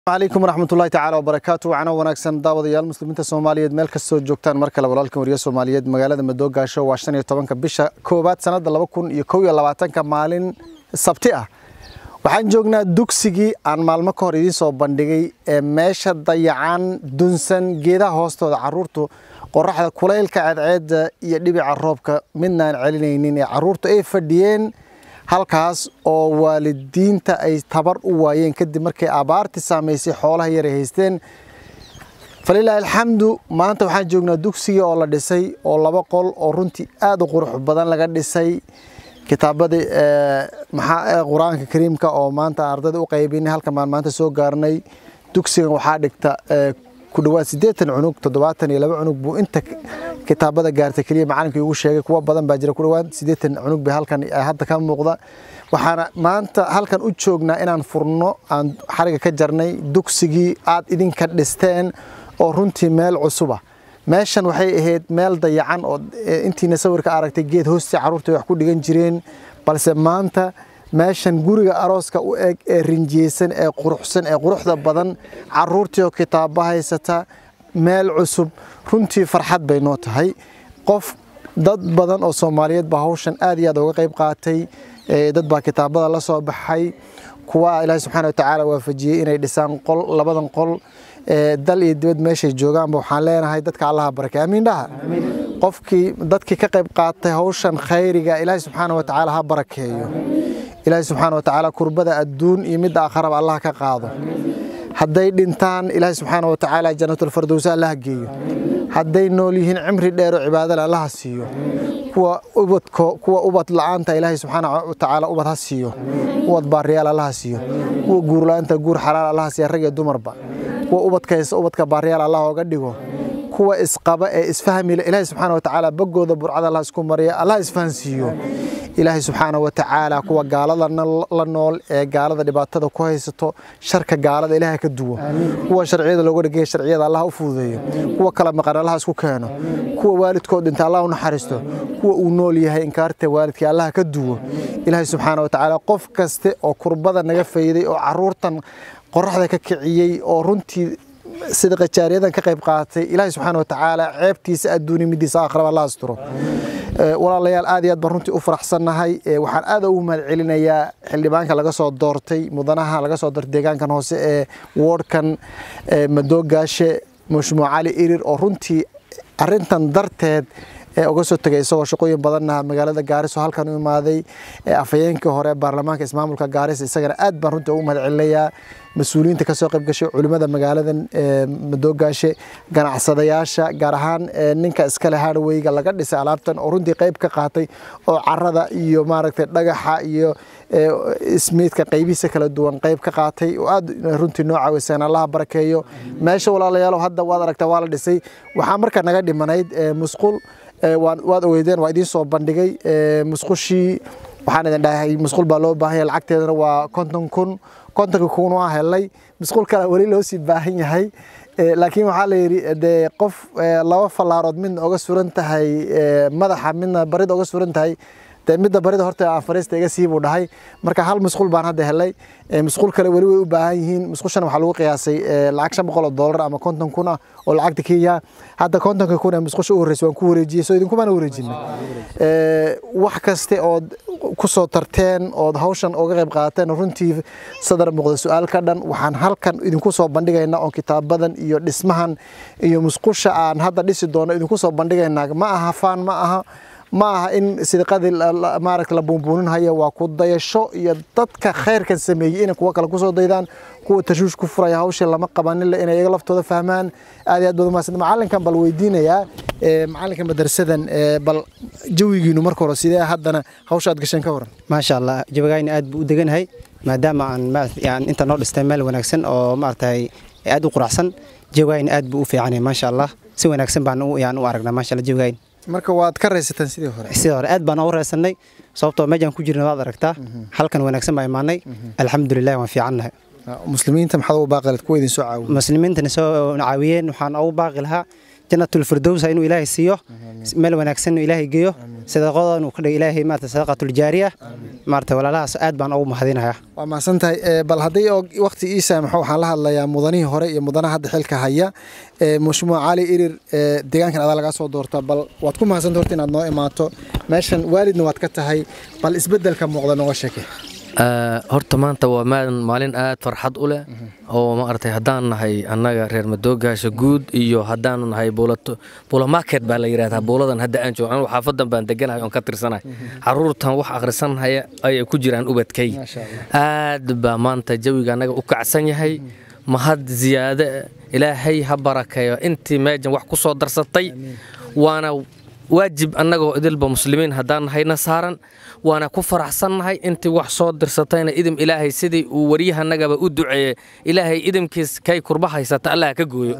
alaykum waraxmatullahi tacaala wabarakaatu wacno wanaagsan daawadayaal muslimiinta soomaaliyeed meel kastoo joogtaan mar kale walaalkan wariye soomaaliyeed magaalada madoogaasho waa shan iyo tobanka bisha koowaad sanada laba kun iyo kow iyo labaatanka maalin sabti ah waxaan joognaa dugsigii aan maalmo ka hor idiin soo bandhigay ee meesha dayacan dunsan geedaha hoostooda caruurtu qoraxda kulaylka cadceedda iyo dhibica roobka midnaan celinaynin ee caruurtu ay fadhiyeen halkaas oo waalidiinta ay tabar u waayeen kadib markay abaartii saamaysay xoolaha yar ay haysteen falilaahi alxamdu maanta waxaan joognaa dugsigii oo la dhisay oo laba qol oo runtii aad u qurux badan laga dhisay kitaabadii maxaa qur-aanka kariimka oo maanta ardayda u qaybinay halkan baan maanta soo gaarnay dugsigan waxaa dhigta ku dhawaad siddeetan cunug toddobaatan iyo laba cunug buu inta kitaabada gaartay keliya macalinkii ugu sheegay kuwa badan baa jira ku dhawaad siddeetan cunug bay halkan hadda ka muuqda waxaana maanta halkan u joognaa inaan furno aan xariga ka jarnay dugsigii aad idinka dhisteen oo runtii meel cusuba meeshan waxay ahayd meel dayacan oo intiina sawirka aragtay geed hoostii carruurta wax ku dhigan jireen balse maanta meeshan guriga arooska u eg ee rinjiyeysan ee quruxsan ee quruxda badan caruurtii oo kitaabo haysata meel cusub runtii farxad bay noo tahay qof dad badan oo soomaaliyeed baa hawshan aad iyo aad uga qayb qaatay dad baa kitaabada la soo baxay kuwa ilaahi subxaana wa tacaala waafajiyey inay dhisaan qol labadan qol dal iyo dibad meeshay joogaanba waxaan leenahay dadka allaha barakay amiin dhaha qofkii dadkii ka qayb qaatay hawshan khayriga ilaahi subxaana wa tacaala ha barakeeyo ilaahi subxaana wa tacaala kurbada adduun iyo midda aakharaba allah ka qaado hadday dhintaan ilaahi subxaana wa tacaala jannatulfardowsa allaha geeyo hadday nool yihiin cimri dheer oo cibaadale allaha siiyo kuwa ubadko kuwa ubad la-aanta ilaahi subxaana wa tacaala ubad ha siiyo ubad baariyaal allaha siiyo kuwa guur la-aanta guur xalaal allaha siiya rag iyo dumarba kuwa ubadka haysta ubadka baariyaal allah ooga dhigo kuwa isqaba ee isfahmila ilaahi subxaana wa tacaala baggooda burcada allah isku mariya allah isfahansiiyo ilaahay subxaana wa tacaala kuwa gaalada la nool ee gaalada dhibaatada ku haysato sharka gaalada ilaaha ka duwo kuwa sharciyada looga dhigaya sharciyada allah u fududeeyo kuwa kala maqan allah isku keeno kuwa waalidkood dhinta allah u naxariisto kuwa uu nool yahay inkaarta waalidkii allah ka duwo ilaahay subxaana wa tacaala qof kaste oo kurbada naga fayday oo caruurtan qoraxda ka kiciyey oo runtii sida qajaariyadan ka qayb qaatay ilaahay subxaana wa tacaala ceebtiisa adduuni midiisa aakhiraba allah asturo walaalayaal aad iyo aad baan runtii u faraxsannahay waxaan aad ugu mahad celinayaa xildhibaanka laga soo doortay mudanaha laga soo doortay deegaankan hoose ee woodhkan madoogaashe mushmuuc cali irir oo runtii arintan darteed ee uga soo tegay isagoo shaqooyin badanna magaalada gaariso halkan u imaaday afhayeenkii hore baarlamaanka ismaamulka gaaris isagana aad baan runtii ugu mahad celinayaa mas-uuliyiinta kasoo qayb gashay culimmada magaaladan madoogaashe ganacsadayaasha gaar ahaan ninka iskale hardweyga laga dhisay alaabtan oo runtii qayb ka qaatay oo carada iyo maaragtay dhagaxa iyo ismiidka qaybihiisa kala duwan qayb ka qaatay oo aad runtii noo caawiseen allaha barakeeyo meesha walaalayaal hadda waad aragtaa waa la dhisay waxaa markaa naga dhimanayd musqul waad ogeydeen waa idiin soo bandhigay musqushii waxaan idin dhahay musqul baa loo baahanya lacagteedana waa konton kun kontonka kun waa helay musqul kale weli loo sii baahan yahay laakiin waxaa la yidhi dee qof laba fallaarood midna oga suran tahay madaxa midna barida oga suran tahay dee midda barida horta aan fariista iga sii buu dhahay marka hal musqul baan hadda helay musqul kale weli way u baahan yihiin musqushan waxaa lagu qiyaasay lacag shan boqol oo doolar ama konton kun ah oo lacagta kenya hadda kontonka kun ee musqusha u horreysay waan ku wareejiyey soo idinkumaana wareejinay wax kaste ood ku soo tarteen ood hawshan uga qayb qaateen runtii sadar muuqda su-aal ka dhan waxaan halkan idinku soo bandhigaynaa oo kitaabadan iyo dhismahan iyo musqusha aan hadda dhisi doono idinku soo bandhigaynaa ma aha faan ma aha ma aha in sidqadii maaragta la buunbuuninhayo waa ku dayasho iyo dadka khayrkan sameeyey inay kuwa kale kusoo daydaan kuwa tashuush ku furaya hawshii lama qabaninle inay iyaga laftooda fahmaan aad iyo aad baad umahadsan macalinkan bal weydiinayaa macalinka madrasadan bal jawigiinu marka hore sidee haddana hawsha aad gasheen ka waran maasha allah jawigayna aad buu u deganahay maadaama aan inta noo dhistay meel wanaagsan oo maaragtay aad u quracsan jawigayna aad buu u fiicanyahay maasha allah si wanaagsan baan yaan u aragnaa maasha allah jawigayn marka waad ka raysataan sidii hore sidii hore aad baan ugu raysanay sababtoo meejaan ku jirna waad aragtaa halkan wanaagsan baa imaanay alxamdulilah waan fiicannahay muslimiinta maxaad ugu baaqi lahayd kuwa idin soo caawiya muslimiintana soo caawiyeen waxaan ugu baaqi lahaa jannatul firdowsa inuu ilaahay siiyo meel wanaagsan inuu ilaahay geeyo sadaqadooda inuu ka dhigo ilaahay maarata sadaqatul jaariya maarata walaalahaas aad baan ugu mahadinayaa waa mahadsan tahay bal haddii oo waqti ii saamaxo waxaan la hadlayaa mudanihii hore iyo mudanaha hadda xilka haya mushmuuc cali irir deegaankan adaa lagaa soo doorta bal waad ku mahadsan horta inaad noo imaato meeshan waalidna waad ka tahay bal isbeddelka muuqda nooga sheeke horta maanta waa maalin aad farxad u leh oo maaragtay haddaan nahay annaga reer madoogaasha guud iyo haddaanu nahay buula market baa la yidhahdaa buuladan hadda aan joogo anigu xaafadan baan deganahay oon ka tirsanahay carruurtan wax akhrisanhaya ayay ku jiraan ubadkay aad baa maanta jawiga annaga u kacsan yahay mahad ziyaade ilaahay ha barakeeyo intii meejan wax ku soo darsatay waana waajib annagoo idilba muslimiin haddaan nahayna saaran waana ku faraxsannahay intii wax soo dirsatayna idim ilaahay sidii uu waryahanagaba u duceeyey ilaahay idimkiis kay kurba haysata allah ka gooyo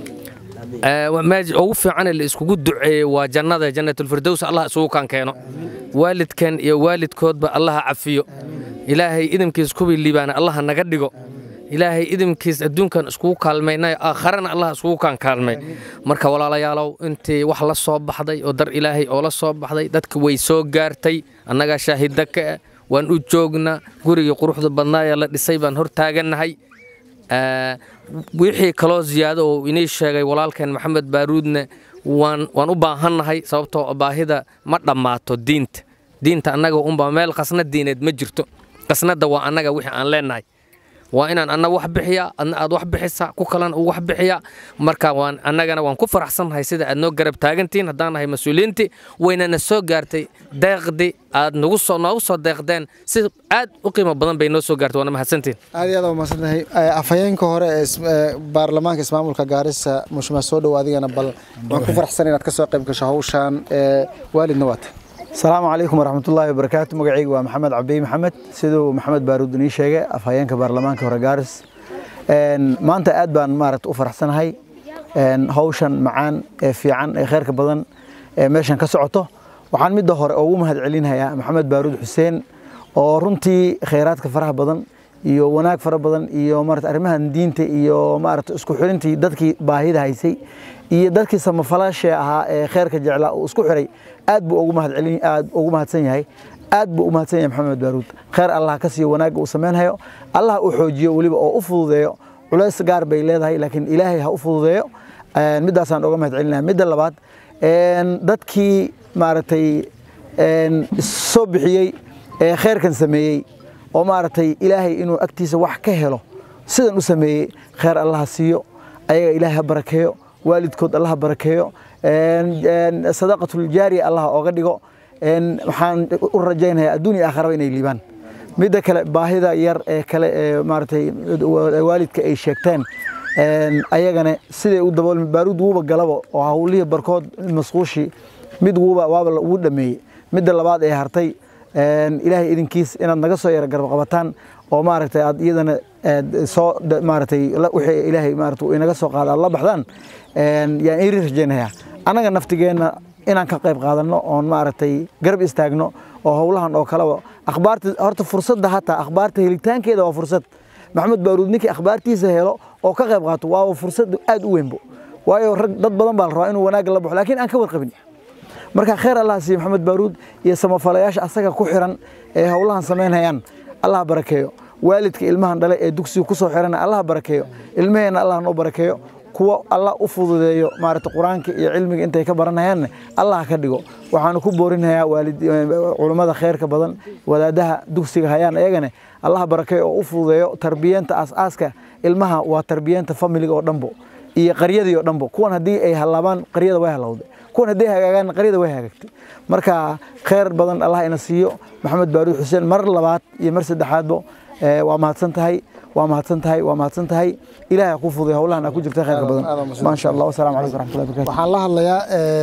ugu fiican la iskugu duceeyey waa jannada jannatulfirdows allah isugu kan keeno waalidkan iyo waalidkoodba allaha cafiyo ilaahay idimkiis kuwii liibaana allaha naga dhigo ilaahay idimkiis adduunkan iskugu kaalmaynayo aakharana allah iskugu kaan kaalmay marka walaalayaalow intii wax la soo baxday oo dar ilaahay oo la soo baxday dadka way soo gaartay annagaa shaahida ka ah waan u joognaa gurigii quruxda badnaayee la dhisay baan hor taagannahay wixii kaloo ziyaado oo inii sheegay walaalkeen maxamed baaruudne waan u baahannahay sababtoo baahida ma dhammaato diinta diinta annaga unba meel qasna diineed ma jirto qasnadda waa annaga wixii aan leennahay waa inaan anna wax bixiyaa adna aad wax bixisaa ku kalena uu wax bixiyaa marka waan annagana waan ku faraxsannahay sida aad noo garab taagantihiin haddaan nahay mas-uuliyiintii waynana soo gaartay deeqdi aad nagu soo noogu soo deeqdeen si aad u qiimo badan bay noo soo gaartay waana mahadsantihin aad iyo aad waa mahadsantahay afhayeenka hore ee baarlamaanka ismaamulka gaarisa mushmaa soo dhow adigana bal waan ku faraxsan inaad ka soo qayb gasho hawshaan waalidna waata asalaamu calaykum waraxmatullaahi wabarakaatu magacayga waa maxamed cabdi maxamed siduu maxamed baaruud inii sheegay afhayeenka baarlamaanka hore gaaris maanta aad baan maaragta u faraxsanahay hawshan macaan ee fiican ee kheyrka badan ee meeshan ka socoto waxaan midda hore ugu mahad celinhayaa maxamed baaruud xuseen oo runtii khayraadka faraha badan iyo wanaag fara badan iyo maarata arrimahan diinta iyo maarata isku xirintii dadkii baahida haysay iyo dadkii samafalaashee ahaa ee kheyrka jeclaa uu isku xiray aad buu ugu mahad celin aad ugu mahadsan yahay aad buu u mahadsan yahay maxamed baaruud kheyr allah ka siiyo wanaagga uu samaynhayo allah u xoojiyo weliba oo u fududeeyo culays gaar bay leedahay laakiin ilaahay ha u fududeeyo middaasaan uga mahad celinaya midda labaad dadkii maaragtay soo bixiyey ee kheyrkan sameeyey oo maaragtay ilaahay inuu agtiisa wax ka helo sidan u sameeyey kheyr allaha siiyo ayaga ilaahay ha barakeeyo waalidkood allaha barakeeyo sadaqatul jaariya allaha ooga dhigo waxaan u rajaynayaa adduun iyo aakhiraba inay liibaan midda kale baahida yar ee kale ee maaragtay waalidka ay sheegteen ayagana siday u daboolmi baaruud wuuba galaba oo hawlihii barkood masquushii mid wuuba waaba ugu dhameeyey midda labaad ee hartay ilaahay idinkiis inaad naga soo yara garab qabataan oo maaragtay aad iyadana soo maaragtay wixii ilaahay maaragtay inaga soo qaada aad la baxdaan yaan iri rajaynayaa annaga naftigeenna inaan ka qayb qaadanno oon maaragtay garab istaagno oo howlahan oo kaleba akhbaarta horta fursadda hataa akhbaarta helitaankeeda waa fursad maxamed baaruud ninkii akhbaartiisa helo oo ka qayb qaato waa fursad aad u weynbo waayo rag dad badan baa la rabaa inuu wanaagga la baxo laakiin aan ka warqabin marka kheyr allah siiyo maxamed baaruud iyo samafalayaasha asaga ku xiran ee howlahan samaynayaan allah barakeeyo waalidka ilmahan dhale ee dugsiga ku soo xirana allah barakeeyo ilmaheenna allah noo barakeeyo kuwa allah u fududeeyo maaragta qur-aanka iyo cilmiga intay ka baranayaanna allah ka dhigo waxaanu ku boorinayaa culummada kheyrka badan wadaadaha dugsiga hayaan ayagana allah barakeeyo oo u fududeeyo tarbiyanta aas-aaska ilmaha waa tarbiyanta familiga oo dhanbo iyo qaryadii oo dhanbo kuwan haddii ay halaabaan qaryada way halowday kuwan haddii hagaagaan qaryada way hagaagtay marka kheyr badan allah ina siiyo maxamed baaruud xuseen mar labaad iyo mar saddexaadbo waa mahadsan tahay waa mahadsan tahay waa mahadsan tahay ilaahay ku fududay howlahan aad ku jirta khayrka badan maasha allah wasalaamu calaykum waraxmatullahi barakatu waxaan la hadlayaa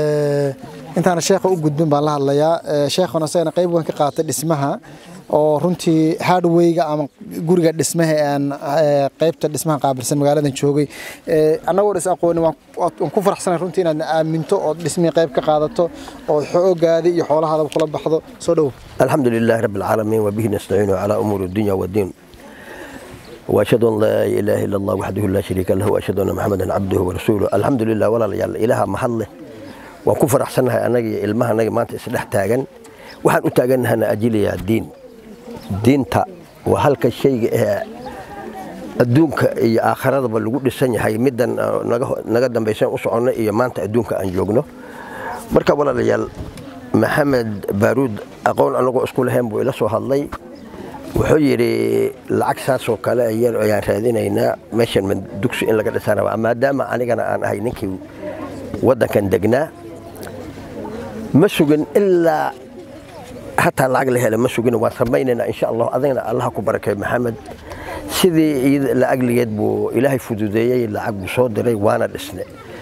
intaana sheekha u gudbin baan la hadlayaa sheekhuna isagana qayb weyn ka qaatay dhismaha oo runtii hardwayga ama guriga dhismaha aan qaybta dhismaha qaabilsan magaaladan joogay annagoo dhis aqooni waan ku faraxsanay runtii inaad aaminto oo dhismihii qayb ka qaadato oo xoogaadi iyo xoolahaadaba kula baxdo soo dhowo الحمد لله رب العالمين وبه نستعين على أمور الدنيا والدين وأشهد أن لا إله إلا الله وحده لا شريك له وأشهد أن محمدا عبده ورسوله الحمد لله ولا ليال إله محله waan ku faraxsannahay annaga iyo ilmaha annaga maanta isdhex taagan waxaan u taagannahana ajiliyaa diin diinta waa halka shayga ee adduunka iyo aakhiradaba lagu dhisan yahay middan naga dambaysan u soconno iyo maanta adduunka aan joogno marka walaalayaal maxamed baaruud aqoon annagoo isku lahayn buu ila soo hadlay wuxuu yidhi lacag saasoo kale ayaan raadinaynaa meeshan dugsi in laga dhisan rabaa maadaama anigana aan ahay ninkii waddankan degnaa ma sugin ilaa hataa lacag la hela ma sugin waan samaynaynaa insha allah adagna allaha ku barakay maxamed sidii lacagliggeed buu ilaahay fududeeyey lacag buu soo diray waana dhisne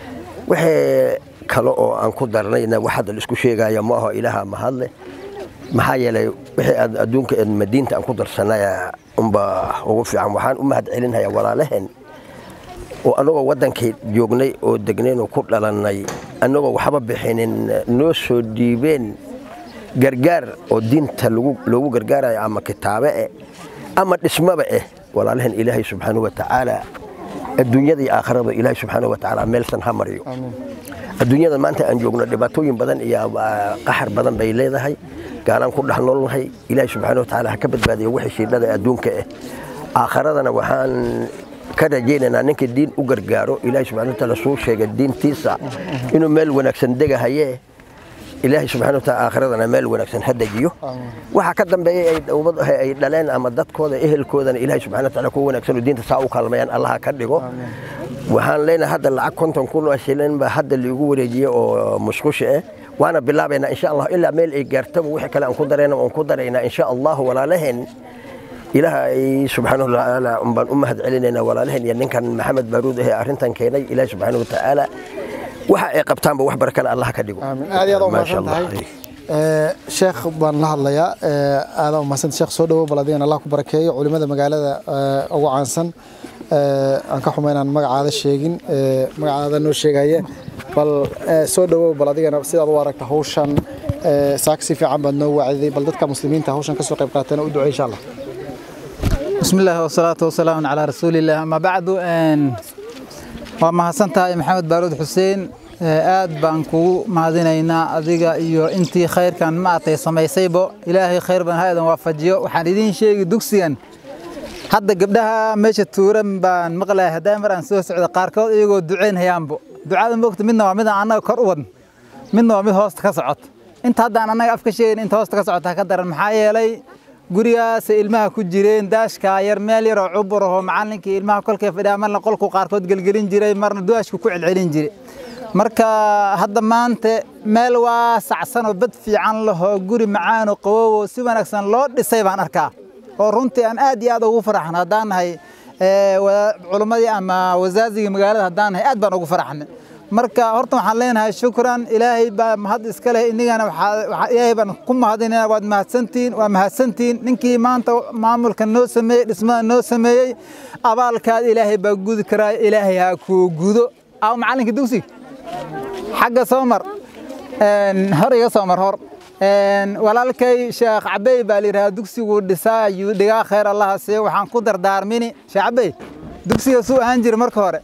wixii kale oo aan ku darnayna wax hadda laisku sheegaya ma aho ilaaha mahadle maxaa yeelay wixii aad adduunka madiinta aan ku darsanaya unba ugu fiican waxaan u mahad celinhayaa walaalaheen oo annagoo waddankay joognay oo degnayn oo ku dhalannay annagoo waxba bixinin noo soo dhiibeen gargaar oo diinta loogu gargaarayo ama kitaabe eh ama dhismaba eh walaalaheen ilaahay subxaanahu wa tacaala adduunyada iyo aakhirada ilaahay subxaanahu wa tacaala meelsan ha mariyo adduunyada maanta aan joogno dhibaatooyin badan iyo qaxar badan bay leedahay gaalaan ku dhex noolnahay ilaahay subxaanahu wa tacaala ha ka badbaadiyo wixii shiidhada adduunka eh aakhiradana waxaan ka rajaynaynaa ninka diin u gargaaro ilaahay subxana wataala suu sheegay diintiisa inuu meel wanaagsan degahaye ilaahay subxana wataala aakhiradana meel wanaagsan ha dejiyo waxa ka dambeeyey ay dowlad ay dhaleen ama dadkooda ehelkoodana ilaahay subxana wataala kuwa wanaagsan oo diinta saa u kaalmayaan allaha ka dhigo waxaan leenahay hadda lacag konton kun oo shilin baa hadda liigu wareejiyey oo musqusha ah waana bilaabaynaa insha allah ilaa meel ay gaartaba wixii kale aan ku darayna waan ku daraynaa insha allahu walaalaheen ilaahay subxaanahu watacaala baan u mahad celinaynaa walaalaheen iyo ninkan maxamed baaruud ahee arrintan keenay ilaahay subxaanahu watacaala waxa ay qabtaanba wax barakale allah ka dhigo aamin aad iyo aad u mahadsan tahay sheekh baan la hadlayaa aad u mahadsan sheekh soo dhawow bal adigana allah ku barakeeyo culimada magaalada ugu caansan aan ka xumayn aan magacaada sheegin magacaada noo sheegaya bal soo dhawow bal adigana sidaad u aragta hawshan saak si fiican baad noo wacdiday bal dadka muslimiinta hawshan ka soo qayb qaatana u ducey insha allah بسم الله والصلاة والسلام على رسول الله أما بعد أن وما حسنتها محمد بارود حسين aad baan kugu mahadinaynaa adiga iyo intii khayrkan maatay samaysaybo ilaahay khayr badan ha idan waafajiyo waxaan idiin sheegi dugsigan hadda gabdhaha meesha tuuran baan maqlahay haddaa mar aan soo socdo qaarkood iyagoo ducaynhayaanbo ducada moogta midna waa midaan annaga kor u wadn midna waa mid hoosta ka socota inta haddaan annaga afka sheegin inta hoosta ka socota ka daran maxaa yeelay gurigaas ilmaha ku jireen daashka yar meel yar oo cubur ahoo macallinkii ilmaha kolkay fadhiyaa marna qolku qaarkood gelgelin jiray marna duwaashku ku celcelin jiray marka hadda maanta meel waasacsan oo bad fiican lahoo guri macaan oo qawow oo si wanaagsan loo dhisay baan arkaa oo runtii aan aad iyo aad ugu faraxan haddaan nahay culimmadii ama wasaazigii magaalada haddaan nahay aad baan ugu faraxnay marka horta waxaan leenahay shukran ilaahay baa mahad iska leh inigana ilaahay baan ku mahadinayna waad mahadsantihiin waa mahadsantihiin ninkii maanta maamulka noo sameeyey dhismada noo sameeyey abaalkaad ilaahay baa gudi karaa ilaahay ha kuu gudo aw macallinka dugsiga xagga soo mar hor iga soo mar hor walaalkay sheekh cabey baa la yidhahaa dugsigu dhisaa ayuu dhigaa khayr allaha siiyo waxaan ku dardaarmini sheekh cabey dugsiga suu ahaan jiray marka hore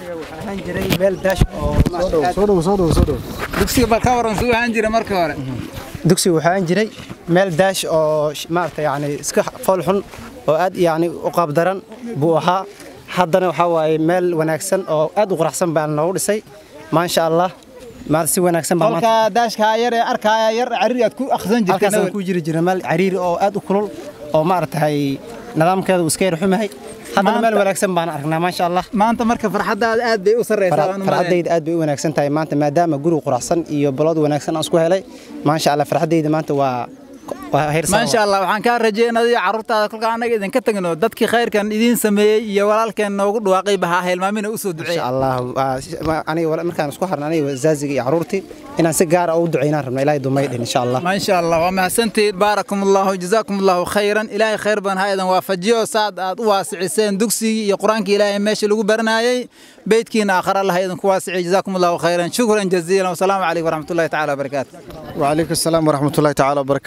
dugsiga bal ka waran suu ahaan jiray marka hore dugsigu waxaa aan jiray meel daash oo maaragta yani iska fool xun oo aad yani u qaabdaran buu ahaa haddana waxaa waaye meel wanaagsan oo aad u quraxsan baa noogu dhisay maasha allah maal si wanaagsan baa kolka daashka yar ee arkaya yar cariiri aad ku akhrisan jirtay halkaas ku jiri jira meel cariiri oo aad u kulul oo maaragtahay nidaamkeedu iska yar xumahay haddana meel wanaagsan baan aragnaa maasha allah maanta marka farxadaada aad bay u sarreysaa farxaddayda aad bay u wanaagsan tahay maanta maadaama guri quraxsan iyo balood wanaagsan aan isku helay maasha allah farxaddayda maanta waa maasha allah waxaan kaa rajeynaya carruurtaada kolka annaga idinka tagno dadkii khayrkan idiin sameeyey iyo walaalkeen noogu dhawaaqay bahaa hilmaamina u soo duceey allah aniga markaan isku harna aniga zaaziga iyo carruurtii inaan si gaara u ducaynaan rabna ilaahay dumay dhin insha allah maasha allah waa mahadsantihiin baarakum allahu jazaakum allahu khayran ilaahay khayr badan ha idan waafajiyo saad aad u waasiciseen dugsigii iyo qur-aankii ilaahay meesha lagu baranayay beydkiina aakhar allah idinku waasiciyo jazaakum allahu khayran shukran jaziilan wasalaamu calaykum waraxmatullahi tacaala wabarakaatu وعليكم السلام ورحمة الله تعالى وبركاته